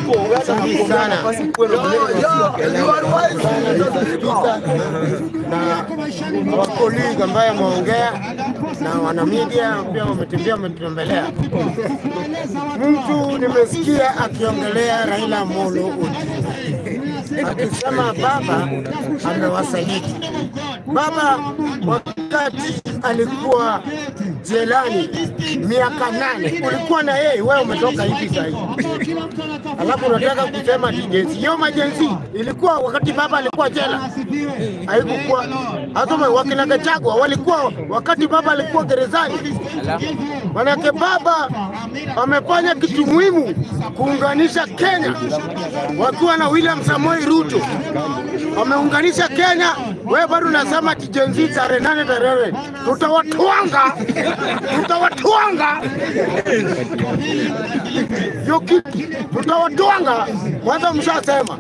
Asante sana na wakoligi ambaye ameongea na wanamedia pia wametembea wametembelea. Mtu nimesikia akiongelea Raila Amolo Odinga akisema baba amewasaliti. Baba wakati alikuwa jelani miaka nane, ulikuwa na yeye, wewe umetoka hivi sasa hivi alafu unataka kusema ati jensi. Hiyo majensi ilikuwa wakati baba alikuwa jela, haikukuwa hata wakina Gachagua walikuwa wakati baba alikuwa gerezani. Manake baba amefanya kitu muhimu kuunganisha Kenya, wakiwa na William Samoei Ruto wameunganisha Kenya. Wewe bado unasema ati jensi tarehe nane tarehe, tutawatwanga tutawatwanga hiyo kitu tutawatwanga. Kwanza mshasema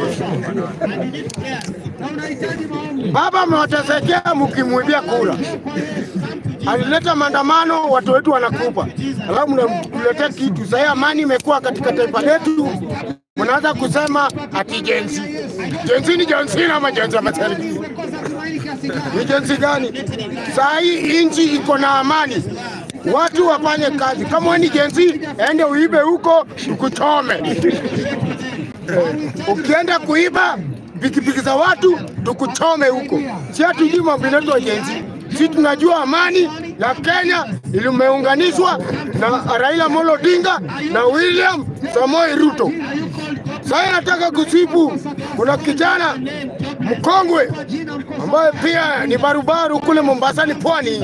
baba amewatesekea mkimwibia kura, alileta maandamano, watu wetu wanakufa, alafu mnamletea kitu. Sahii amani imekuwa katika taifa letu, mnaanza kusema ati jensi. Jensi ni jensi ama jensi ama serikali? Ni jensi gani? Saa hii nchi iko na amani, watu wafanye kazi. Kama wewe ni jensi, ende uibe huko tukuchome. Ukienda kuiba pikipiki za watu tukuchome huko. Si hatujui mambo inaitwa jensi. Si tunajua amani ya Kenya ilimeunganishwa na Raila Amolo Odinga na William Samoei Ruto. Sasa nataka kusifu, kuna kijana mkongwe ambaye pia ni barubaru kule Mombasa ni pwani,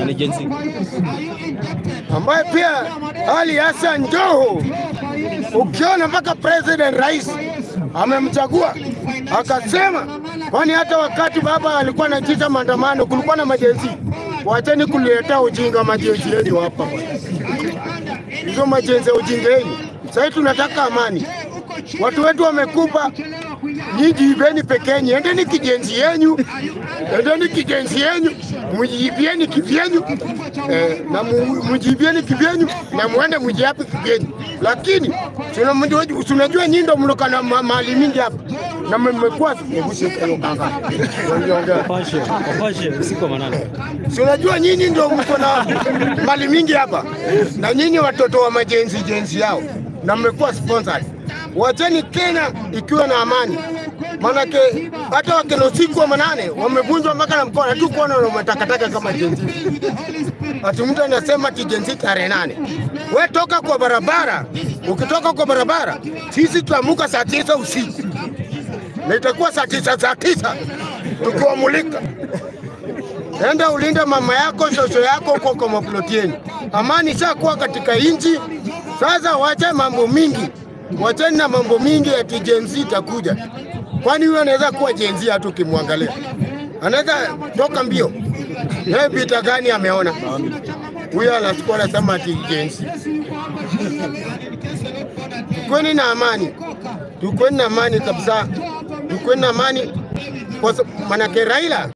ambaye pia Ali Hassan Joho, ukiona mpaka president rais amemchagua akasema, kwani hata wakati baba alikuwa anajiita maandamano kulikuwa na majenzi. Wacheni kuletea ujinga majenzi yenu hapa bwana. hizo majenzi ya ujinga yenu. Sasa tunataka amani, watu wetu wamekufa, nyinyi ibeni pekeni, endeni kijenzi yenyu, endeni kijenzi yenyu, mujiibieni kivyenyu eh, na mu- mujiibieni kivyenyu na muende mujiape kivyenyu, lakini tunamjua- tunajua nyinyi ndo mloka na ma- mali mingi hapa na mmekuwa hebu shika hiyo kanga. Waliongea. Wapashe, wapashe usiku wa manane. Si unajua nyinyi ndio mko na mali mingi hapa, na nyinyi watoto wa majenzi jenzi yao, na mmekuwa sponsored. Wacheni Kenya ikiwa na amani, maanake hata wakina usiku wa manane wamevunjwa mpaka na mkono tu kuona na matakataka kama jenzi. Ati mtu anasema ati jenzi tarehe nane. We toka kwa barabara, ukitoka kwa barabara, sisi tuamuka saa tisa usiku na itakuwa saa tisa saa tisa tukiwamulika Enda ulinde mama yako, shosho yako huko kwa maploti yenu. Amani ishakuwa katika nchi sasa. Wache mambo mingi, wacheni na mambo mingi ati Gen Z itakuja. Kwani huyo anaweza kuwa Gen Z hata ukimwangalia anaweza toka mbio. Yeye vita gani ameona? Huyo anachukua anasema ati Gen Z. Tukweni na amani, tukweni na amani kabisa, tukweni na amani kwa sa- manake Raila